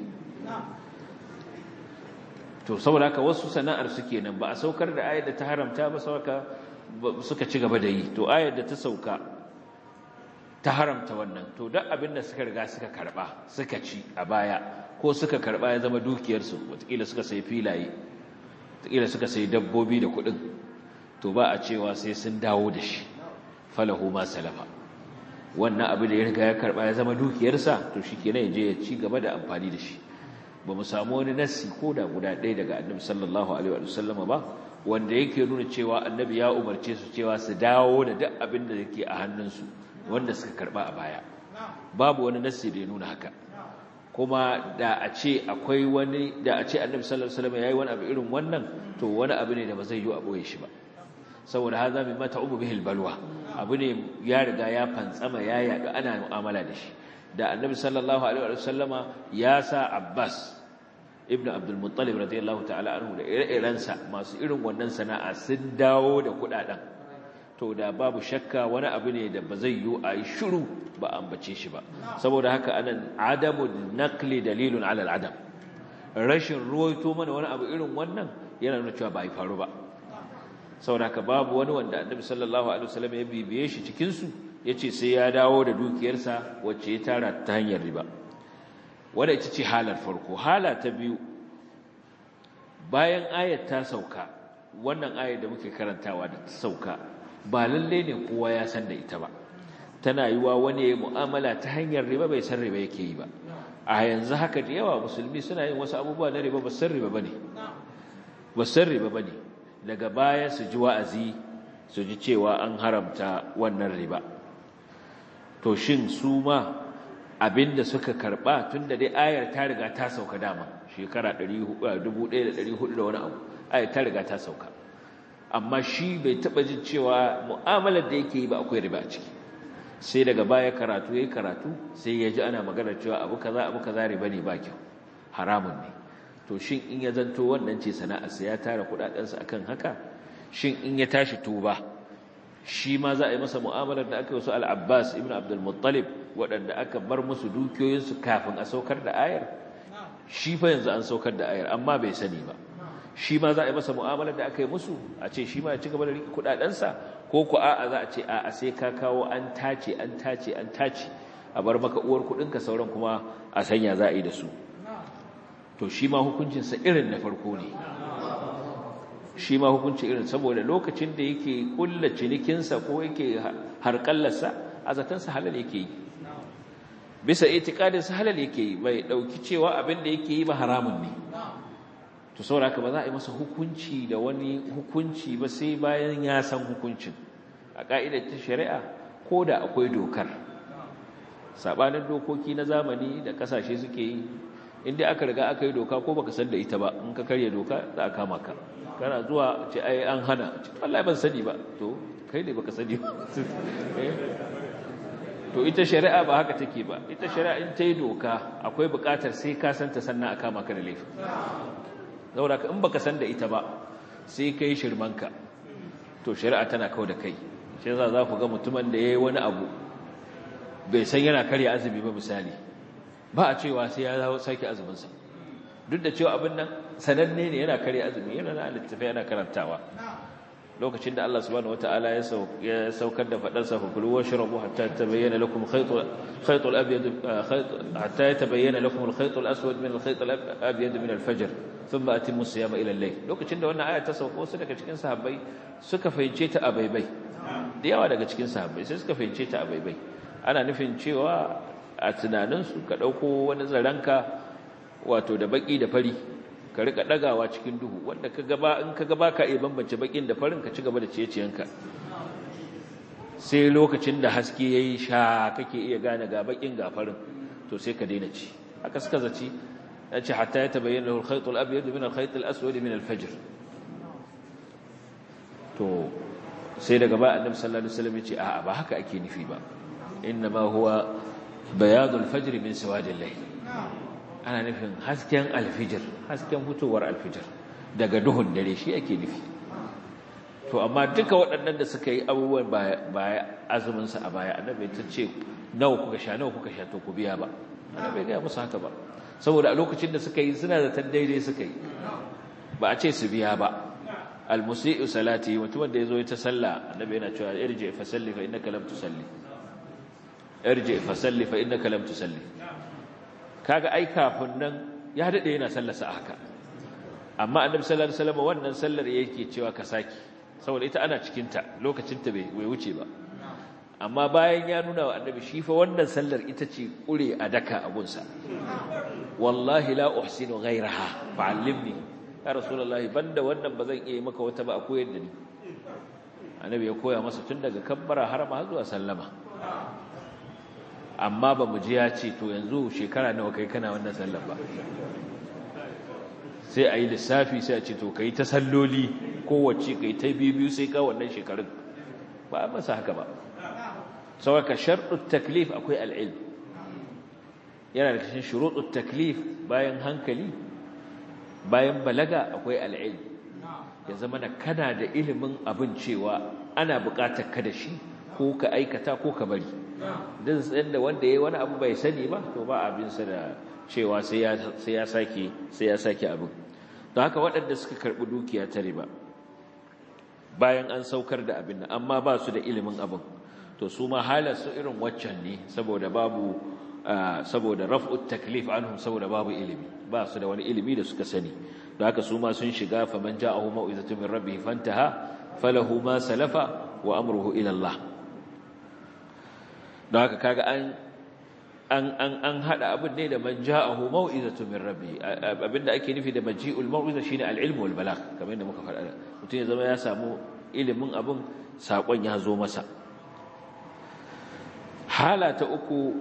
to saboda ka wasu sana'ar suke nan ba a saukar da ayar da ta haramta ba saboda suka ci gaba da yi to ayar da ta sauka ta haramta wannan to duk abin da suka riga suka karba suka ci a baya ko suka karba ya zama dukiyarsu wataƙila suka sai filaye wataƙila suka sai dabbobi da kuɗin to ba a cewa sai sun dawo da shi falahu ma salafa wannan abu da ya riga ya karba ya zama dukiyarsa to shikenan ya je ya ci gaba da amfani da shi ba mu samu wani nassi ko da guda ɗaya daga annabi sallallahu alaihi wa sallam ba wanda yake nuna cewa annabi ya umarce su cewa su dawo da duk abin da yake a hannunsu wanda suka karba a baya babu wani nassi da ya nuna haka kuma da a ce akwai wani da a ce annabi sallallahu alaihi wasallam yayi wani abu irin wannan to wani abu ne da ba zai yi a boye shi ba saboda haza min mata umu bihil balwa abu ne ya riga ya fantsama ya yaɗu ana mu'amala da shi da annabi sallallahu alaihi wasallama ya sa abbas ibnu abdul muttalib radiyallahu ta'ala anhu da ire-irensa masu irin wannan sana'a sun dawo da kudaden to da babu shakka wani abu ne da ba zai yi a yi shiru ba ambace shi ba saboda haka anan adamu naqli dalilun ala al-adam rashin ruwaito mana wani abu irin wannan yana nuna cewa ba a faru ba saboda haka babu wani wanda annabi sallallahu alaihi wasallam ya bibiye shi cikin su yace sai ya dawo da dukiyarsa wacce ya tara ta hanyar riba wanda ita ce halar farko hala ta biyu bayan ayat ta sauka wannan ayat da muke karantawa da ta sauka ba lalle ne kowa ya san da ita ba tana yiwa wani ya mu'amala ta hanyar riba bai san riba yake yi ba a yanzu haka da yawa musulmi suna yin wasu abubuwa na riba ba san riba bane ba san riba bane daga baya su ji wa'azi su ji cewa an haramta wannan riba to shin su ma abinda suka karba tunda dai ayar ta riga ta sauka dama shekara 1400 da wani abu ayar ta riga ta sauka amma shi bai taba jin cewa mu'amalar da yake yi ba akwai riba a ciki sai daga baya karatu yayi karatu sai ya ji ana magana cewa abu kaza abu kaza riba ne ba kyau haramun ne to shin in ya zanto wannan ce sana'arsa ya tara kudadensa akan haka shin in ya tashi tuba shi ma za a yi masa mu'amalar da aka yi wasu al-Abbas ibn Abdul Muttalib waɗanda aka bar musu dukiyoyinsu kafin a saukar da ayar shi fa yanzu an saukar da ayar amma bai sani ba shi ma za a yi masa mu'amalar da aka yi musu a ce shi ma ya ci gaba da riƙe kuɗaɗensa ko ku a'a za a ce a'a sai ka kawo an tace an tace an tace a bar maka uwar kuɗinka sauran kuma a sanya za a yi da su to shi ma hukuncinsa irin na farko ne shi ma hukunci irin saboda lokacin da yake kulla cinikinsa ko yake harkallarsa a zatansa halal yake yi bisa itikadinsa halal yake yi bai dauki cewa abin da yake yi ba haramun ne to saboda haka ba za a yi masa hukunci da wani hukunci ba sai bayan ya san hukuncin a ka'idar ta shari'a ko da akwai dokar sabanin dokoki na zamani da kasashe suke yi inda aka riga aka yi doka ko baka san da ita ba in ka karya doka za a kama ka kana zuwa ce ai an hana Allah ban sani ba to kai ne baka sani ba to ita shari'a ba haka take ba ita shari'a in ta yi doka akwai buƙatar sai ka san ta sannan a kama ka da laifi saboda in baka san da ita ba sai kai shirmanka to shari'a tana kawo da kai shi yasa za ku ga mutumin da yayi wani abu bai san yana karya azumi ba misali ba a cewa sai ya dawo sake azuminsa duk da cewa abin nan sananne ne yana karya azumi yana na littafi yana karantawa lokacin da Allah subhanahu wataala ya saukar da fadar sa fakulu washrabu hatta tabayyana lakum khaytul khaytul abyad hatta yatabayyana lakum al-khaytul aswad min al-khaytul abyad min al-fajr thumma atimmu siyama ila al-layl lokacin da wannan aya ta sauko wasu daga cikin sahabbai suka fahimce ta a baibai da yawa daga cikin sahabbai sai suka fahimce ta a baibai ana nufin cewa a tunaninsu ka ɗauko wani zaranka wato da baƙi da fari ka rika ɗagawa cikin duhu wanda ka gaba in ka gaba ka iya bambance baƙin da farin ka ci gaba da ciye-ciyenka sai lokacin da haske ya yi sha kake iya gane ga baƙin ga farin to sai ka daina ci haka suka zaci ya ce hatta ya tabayyana lahu al-khayt al-abyad min al-khayt al-aswad min al-fajr to sai daga ba annabi sallallahu alaihi wasallam ya ce a'a ba haka ake nufi ba إنما هو بياض الفجر من سواد الليل ana nufin hasken alfijir hasken fitowar alfijir daga duhun dare shi ake nufi to amma duka waɗannan da suka yi abubuwan baya azuminsa a baya annabi ta ce nawa kuka sha nawa kuka sha to ku biya ba annabi ga musu haka ba saboda a lokacin da suka yi suna da tan daidai suka yi ba a ce su biya ba almusi'u salati mutumin da yazo ya ta sallah annabi yana cewa irji fa salli fa innaka lam tusalli irji fa salli fa innaka lam tusalli kaga ai kafin nan ya dade yana sallarsa haka amma annabi sallallahu alaihi wasallam wannan sallar yake cewa ka saki saboda ita ana cikin ta lokacin ta bai wuce ba amma bayan ya nuna wa annabi shi fa wannan sallar ita ce kure a daka abunsa wallahi la uhsinu ghayraha fa'allimni ya rasulullahi banda wannan bazan iya maka wata ba a koyar da ni annabi ya koya masa tun daga kabbara har ma zuwa sallama amma ba mu ji ya ce to yanzu shekara nawa kai kana wannan sallar ba sai a yi lissafi sai a ce to kai ta salloli kowace kai ta biyu sai ka wannan shekarun ba a masa haka ba sauka sharɗin taklif akwai al'ilm yana da kashin shuruɗin taklif bayan hankali bayan balaga akwai al'ilm ya zama da kana da ilimin abin cewa ana buƙatar ka da shi ko ka aikata ko ka bari din tsayin da wanda ya wani abu bai sani ba to ba abinsa da cewa sai ya sake sai ya sake abin don haka waɗanda suka karɓi dukiya ta riba bayan an saukar da abin nan amma ba su da ilimin abin to su ma halar su irin waccan ne saboda babu saboda raf'ut taklif anhum saboda babu ilimi ba su da wani ilimi da suka sani da haka su ma sun shiga faman ja'ahu mau'izatu min rabbih fantaha falahu ma salafa wa amruhu ila Allah da haka kaga an an an an hada abin ne da man ja'ahu mau'izatu min rabbih abinda ake nufi da maji'ul mau'iza shine al-ilm wal balagh kamar yadda muka faɗa mutum ya zama ya samu ilimin abin sakon ya zo masa hala ta uku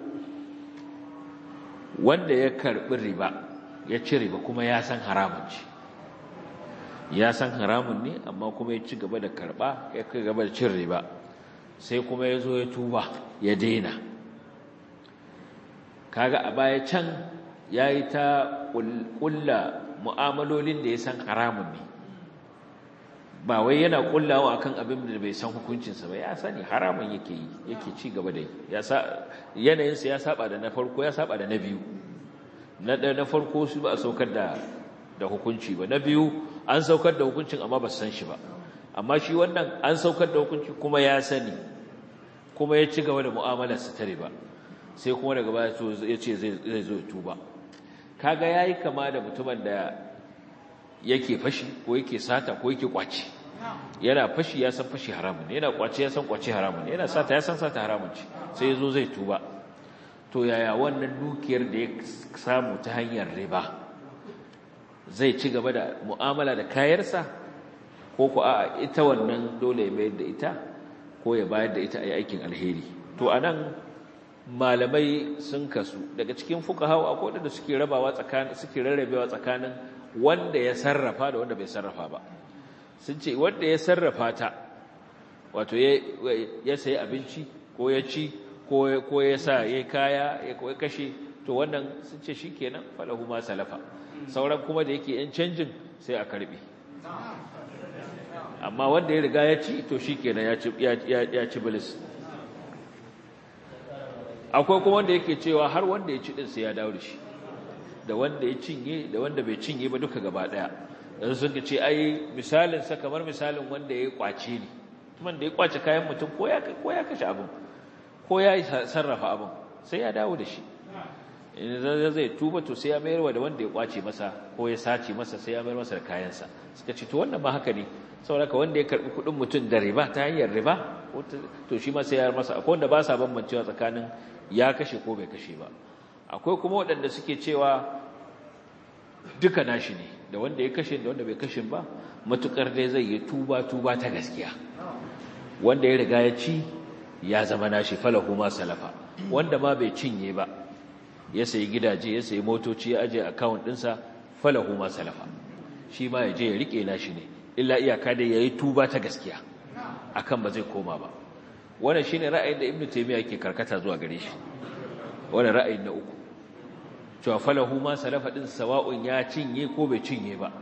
wanda ya karbi riba ya ci riba kuma ya san haramun ce ya san haramun ne amma kuma ya ci gaba da karba ya ci gaba da cin riba sai kuma ya zo ya tuba ya daina kaga a baya can ya yi ta ƙulla mu'amalolin da ya san haramun ne ba wai yana ƙullawa akan abin da bai san hukuncinsa ba ya sani haramun yake yi yake ci gaba da yi yanayinsa ya saba da na farko ya saba da na biyu na na farko su ba a saukar da da hukunci ba na biyu an saukar da hukuncin amma ba su san shi ba amma shi wannan an saukar da hukunci kuma ya sani kuma ya ci gaba da mu'amalar su tare ba sai kuma daga baya ya ce zai zo tuba kaga yayi kama da mutumin da yake fashi ko yake sata ko yake kwaci yana fashi ya san fashi haramun yana kwaci ya san kwaci haramun yana sata ya san sata haramun ce sai ya zo zai tuba to yaya wannan dukiyar da ya samu ta hanyar riba zai ci gaba da mu'amala da kayarsa ko ku a ita wannan dole ya bayar da ita ko ya bayar da ita a yi aikin alheri to a nan malamai sun kasu daga cikin fuka hau akwai wadanda suke rabawa tsakanin suke rarrabewa tsakanin wanda ya sarrafa da wanda bai sarrafa ba sun ce wanda ya sarrafa ta wato ya sayi abinci ko ya ci ko ya sa ya kaya ya kashe to wannan sun ce shi kenan falahu ma salafa sauran kuma da yake yan canjin sai a karbe amma wanda ya riga ya ci to shi kenan ya ci bilis akwai kuma wanda yake cewa har wanda ya ci din sai ya dawo da shi da wanda ya cinye da wanda bai cinye ba duka gaba daya yanzu sun ce ai misalin sa kamar misalin wanda ya kwace ne mutumin da ya kwace kayan mutum ko ya ko ya kashe abin ko ya sarrafa abin sai ya dawo da shi in zai tuba to sai ya mayar wa da wanda ya kwace masa ko ya sace masa sai ya mayar masa da kayansa suka ce to wannan ma haka ne saboda ka wanda ya karbi kudin mutum da riba ta hanyar riba to shi ma sai ya masa akwai wanda ba sa bambancewa tsakanin ya kashe ko bai kashe ba akwai kuma waɗanda suke cewa duka nashi ne da wanda ya kashe da wanda bai kashe ba matukar dai zai yi tuba tuba ta gaskiya wanda ya riga ya ci ya zama nashi falahu ma salafa wanda ma bai cinye ba ya sayi gidaje ya sayi motoci ya aje account ɗinsa falahu ma salafa shi ma ya je ya rike nashi ne illa iyaka dai yayi tuba ta gaskiya akan ba zai koma ba wannan shine ra'ayin da ibnu taymiya yake karkata zuwa gare shi wannan ra'ayin na uku cewa falahu ma salafa din sawa'un ya cinye ko bai cinye ba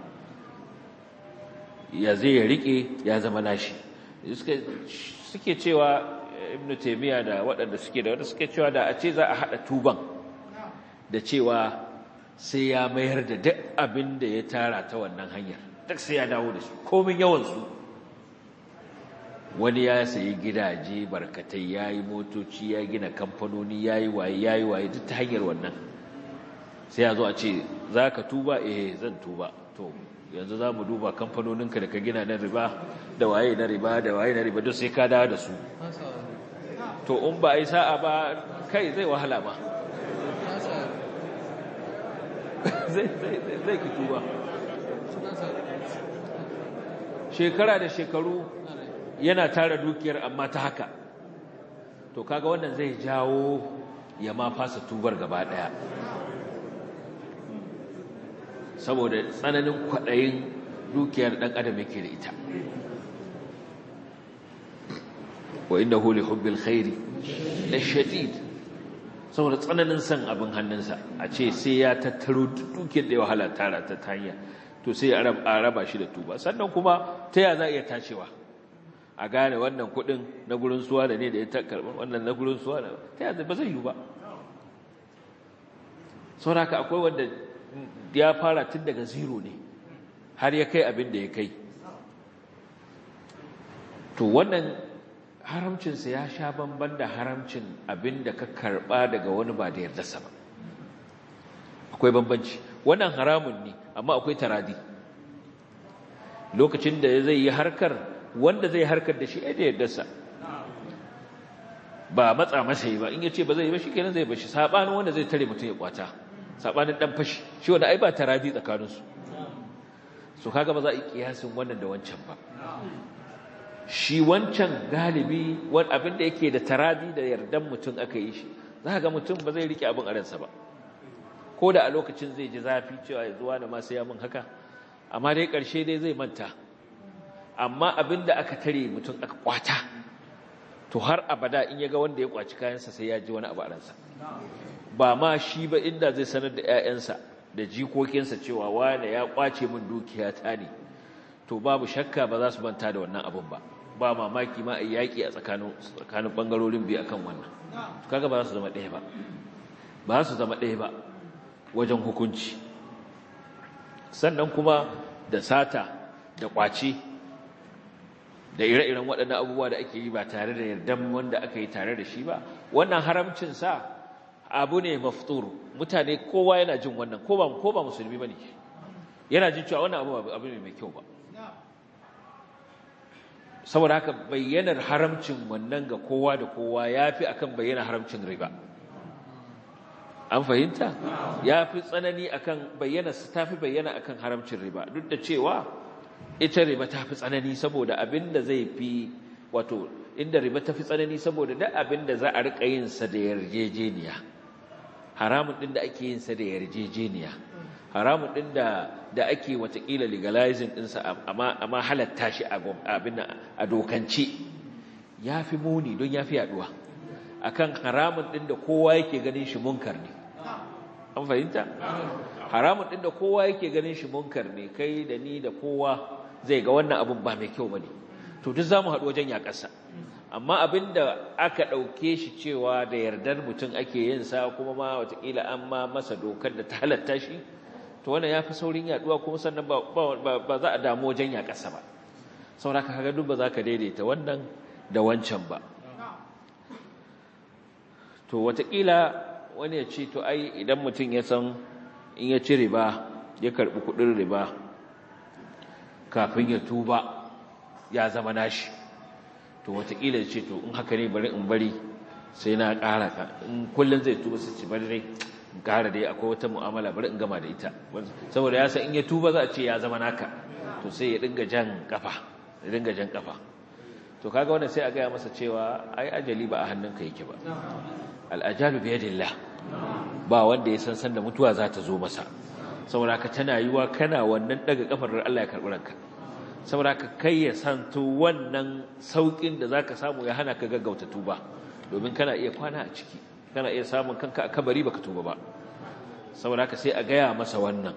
ya zai ya rike ya zama nashi suke cewa ibnu taymiya da waɗanda suke da wanda suke cewa da a ce za a hada tuban da cewa sai ya mayar da duk abin da ya tara ta wannan hanyar duk sai ya dawo da su komin yawan su wani ya sayi gidaje barkatai ya yi motoci ya gina kamfanoni ya yi waye ya yi waye duk ta hanyar wannan sai ya zo a ce za ka tuba eh zan tuba to yanzu za mu duba kamfanoninka da ka gina na riba da waye na riba da waye na riba duk sai ka dawo da su to in ba a yi sa'a ba kai zai wahala ba zai ki tuba shekara da shekaru yana tara dukiyar amma ta haka to kaga wannan zai jawo ya ma fasa tubar gaba daya saboda tsananin kwaɗayin dukiyar ɗan adam yake da ita wa inda huli hubbil khairi da shadid saboda tsananin san abin hannunsa a ce sai ya tattaro dukiyar da ya wahala tara ta hanya to sai a raba shi da tuba sannan kuma ta ya za a iya tacewa a gane wannan kudin na gurin suwa da ne da ya karɓar wannan na gurin suwa da ta yanzu ba zai yi ba sauraka akwai wanda ya fara tun daga zero ne har ya kai abin da ya kai to wannan haramcinsa ya sha bamban da haramcin abin da ka karɓa daga wani ba da yardarsa ba akwai bambanci wannan haramun ne amma akwai taradi lokacin da zai yi harkar wanda zai harkar da shi ai da yardarsa ba matsa masa yi ba in yace ba zai yi ba shikenan zai bashi sabanin wanda zai tare mutum ya kwata sabanin dan fashi shi wanda ai ba taradi tsakanin su so kaga ba za a yi kiyasin wannan da wancan ba shi wancan galibi wani abin da yake da taradi da yardan mutum aka yi shi za ga mutum ba zai rike abin a ransa ba ko da a lokacin zai ji zafi cewa ya zuwa da masu yamin haka amma dai ƙarshe dai zai manta amma abin da aka tare mutum aka kwata to har abada in ya ga wanda ya kwaci kayansa sai ya ji wani abu a ransa ba ma shi ba inda zai sanar da 'ya'yansa da jikokinsa cewa wane ya kwace min dukiya ta ne to babu shakka ba za su manta da wannan abin ba ba mamaki ma a yaƙi a tsakanin ɓangarorin biyu akan wannan kaga ba za su zama ɗaya ba ba za su zama ɗaya ba wajen hukunci sannan kuma da sata da ƙwace da ire-iren waɗannan abubuwa da ake yi ba tare da yardan wanda aka yi tare da shi ba wannan haramcin sa abu ne maftur mutane kowa yana jin wannan ko ba ko ba musulmi bane yana jin cewa wannan abu abu ne mai kyau ba saboda haka bayyanar haramcin wannan ga kowa da kowa yafi akan bayyana haramcin riba an fahimta yafi tsanani akan bayyana tafi bayyana akan haramcin riba duk da cewa ita riba tafi tsanani saboda abinda zai fi wato inda riba tafi tsanani saboda duk abinda za a rika yin sa da yarjejeniya haramun din da ake yin sa da yarjejeniya haramun din da da ake watakila legalizing ɗinsa amma amma halatta shi a abin a dokance yafi muni don yafi yaduwa akan haramun din da kowa yake ganin shi munkar ne an fahimta haramun din da kowa yake ganin shi munkar ne kai da ni da kowa zai ga wannan abun ba mai kyau bane to duk zamu haɗu wajen yakarsa amma abinda aka ɗauke shi cewa da yardar mutum ake yin sa kuma ma watakila an ma masa dokar da ta halatta shi to wannan ya fi saurin yaduwa kuma sannan ba za a damu wajen yaƙasa ba sauraka kaga duk ba za ka daidaita wannan da wancan ba to watakila wani ya ce to ai idan mutum ya san in ya ci riba ya karɓi kuɗin riba kafin ya tuba ya zama nashi to watakila ya ce to in haka ne bari in bari sai na ƙara ka in kullum zai tuba su ci bari dai ƙara dai akwai wata mu'amala bari in gama da ita saboda ya san in ya tuba za a ce ya zama naka to sai ya dinga jan kafa ya dinga jan kafa to kaga wannan sai a gaya masa cewa ai ajali ba a hannunka yake ba al'ajalu bi yadillah ba wanda ya san san da mutuwa za ta zo masa saboda ka tana yiwa kana wannan daga kafar Allah ya karbi ranka saboda ka kai ya santo wannan saukin da zaka samu ya hana ka gaggauta tuba domin kana iya kwana a ciki kana iya samun kanka a kabari baka tuba ba saboda haka sai a gaya masa wannan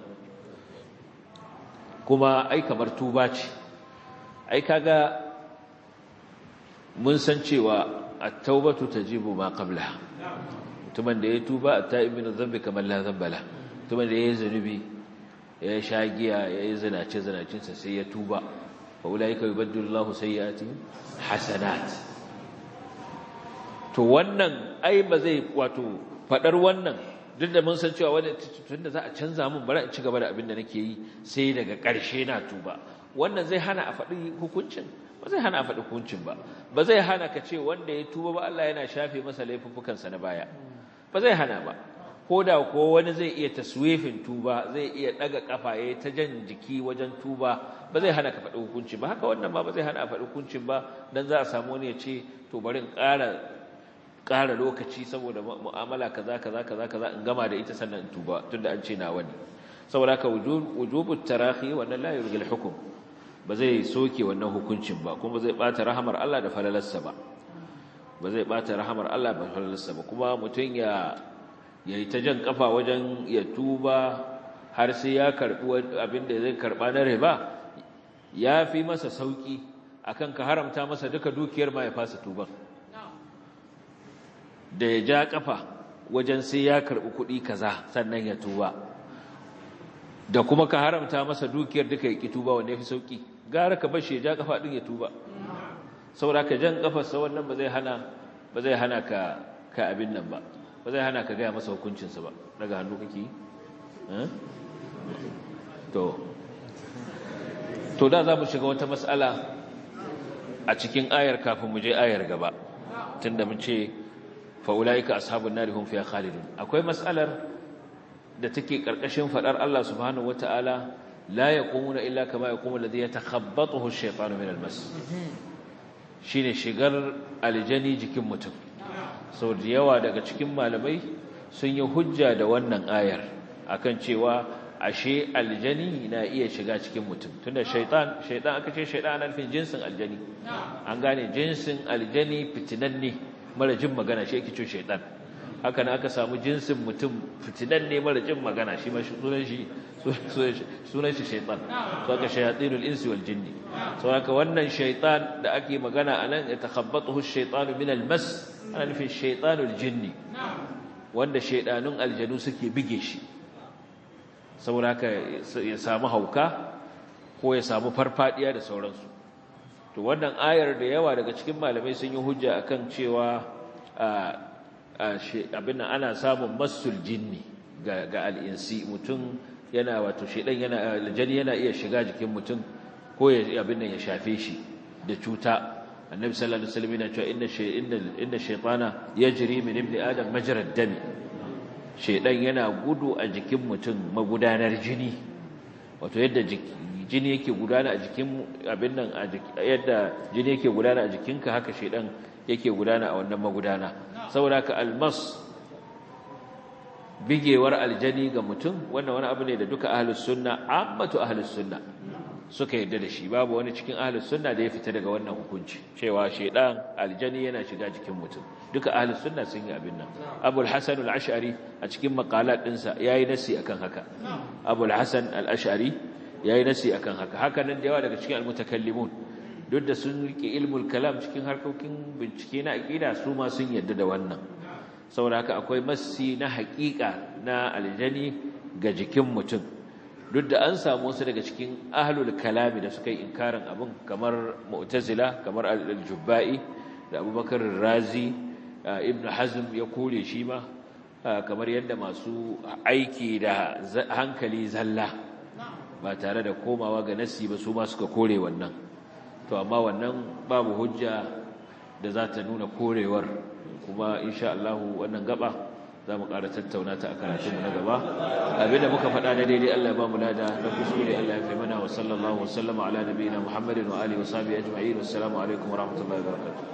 kuma ai kamar tuba ce ai kaga mun san cewa at-taubatu tajibu ma qablaha mutumin da ya tuba at-ta'ibu min dhanbi kamar la dhanbala mutumin da ya yi zanubi ya sha giya ya yi zinace zinacinsa sai ya tuba fa ulaika yubaddilu Allahu sayyi'atihim hasanat to wannan ai ba zai wato fadar wannan duk da mun san cewa wanda tunda za a canza mun bari in ci gaba da abin da nake yi sai daga ƙarshe na tuba wannan zai hana a faɗi hukuncin ba zai hana a faɗi hukuncin ba ba zai hana ka ce wanda ya tuba ba Allah yana shafe masa laifuffukansa na baya ba zai hana ba ko da ko wani zai iya taswifin tuba zai iya daga kafa yayi ta jan jiki wajen tuba ba zai hana ka faɗi hukunci ba haka wannan ba ba zai hana a faɗi hukuncin ba dan za a samu wani ya ce to bari in ƙara ƙara lokaci saboda mu'amala kaza kaza kaza kaza in gama da ita sannan in tuba tunda an ce na wani saboda haka wujubut tarahi wannan la yurgil hukum ba zai soke wannan hukuncin ba kuma zai bata rahamar Allah da falalarsa ba ba zai bata rahamar Allah da falalarsa ba kuma mutun ya yayi ta jan kafa wajen ya tuba har sai ya karbi abin da zai karba na riba ya fi masa sauki akan ka haramta masa duka dukiyar ma ya fasa tuban da ya ja kafa wajen sai ya karbi kuɗi kaza sannan ya tuba da kuma ka haramta masa dukiyar duka ya ki tuba wanda ya fi sauki gara ka bashi ya ja kafa din ya tuba saboda ka jan kafarsa wannan ba zai hana ba zai hana ka ka abin nan ba ba zai hana ka gaya masa hukuncinsa ba daga hannu kake to to da za mu shiga wata matsala a cikin ayar kafin mu je ayar gaba tunda mun ce fa'ulaika ashabun nari hum fiha khalidun akwai matsalar da take karkashin fadar Allah subhanahu wataala la yaqumuna illa kama yaqumu alladhi yatakhabbathu ash-shaytanu min al-mas shine shigar aljani jikin mutum sau da yawa daga cikin malamai sun yi hujja da wannan ayar akan cewa ashe aljani na iya shiga cikin mutum tunda shaitan shaitan aka ce shaitan ana nufin jinsin aljani an gane jinsin aljani fitinanne mara jin magana shi yake ce shaitan haka nan aka samu jinsin mutum fitinanne mara jin magana shi ma sunan shi sunan shi shaitan so aka shayatinul insi wal jinni so haka wannan shaitan da ake magana anan ya takhabbathu ash-shaytanu min al-mas ana nufin shaitanul jinni wanda shaidanun aljanu suke bige shi saboda haka ya samu hauka ko ya samu farfadiya da sauransu to wannan ayar da yawa daga cikin malamai sun yi hujja akan cewa abin nan ana samun masul jinni ga al'insi mutum yana wato shedan yana aljani yana iya shiga jikin mutum ko ya abin nan ya shafe shi da cuta annabi sallallahu alaihi wasallam yana cewa inna inna inna shaytana yajri min ibni adam majra ad-dami shaidan yana gudu a jikin mutum magudanar jini wato yadda jini yake gudana a jikin abin nan yadda jini yake gudana a jikinka haka shaidan yake gudana a wannan magudana saboda haka almas bigewar aljani ga mutum wannan wani abu ne da duka ahlus sunna ammatu ahlus sunna suka yadda da shi babu wani cikin ahlus sunna da ya fita daga wannan hukunci cewa shaidan aljani yana shiga jikin mutum duka ahlus sunna sun yi abin nan abul hasan al-ash'ari a cikin maqalat dinsa yayi nasi akan haka abul hasan al-ash'ari yayi nasi akan haka haka nan da yawa daga cikin al-mutakallimun duk da sun rike ilmul kalam cikin harkokin bincike na aqida su ma sun yadda da wannan saboda haka akwai massi na haƙiƙa na aljani ga jikin mutum duk da an samu wasu daga cikin ahlul kalami da suka yi inkarin abin kamar mu'tazila kamar al-jubba'i da abubakar razi ibn hazm ya kore shi ma kamar yadda masu aiki da hankali zalla ba tare da komawa ga nasi ba su ma suka kore wannan to amma wannan babu hujja da za ta nuna korewar kuma insha Allah wannan gaba za mu ƙara tattauna ta a karatunmu na gaba abinda muka faɗa na daidai Allah ya ba mu lada na kuskure Allah ya fi mana wa sallallahu wa sallama ala nabiyina Muhammadin wa alihi wa sahbihi ajma'in wassalamu alaikum wa rahmatullahi wa barakatuh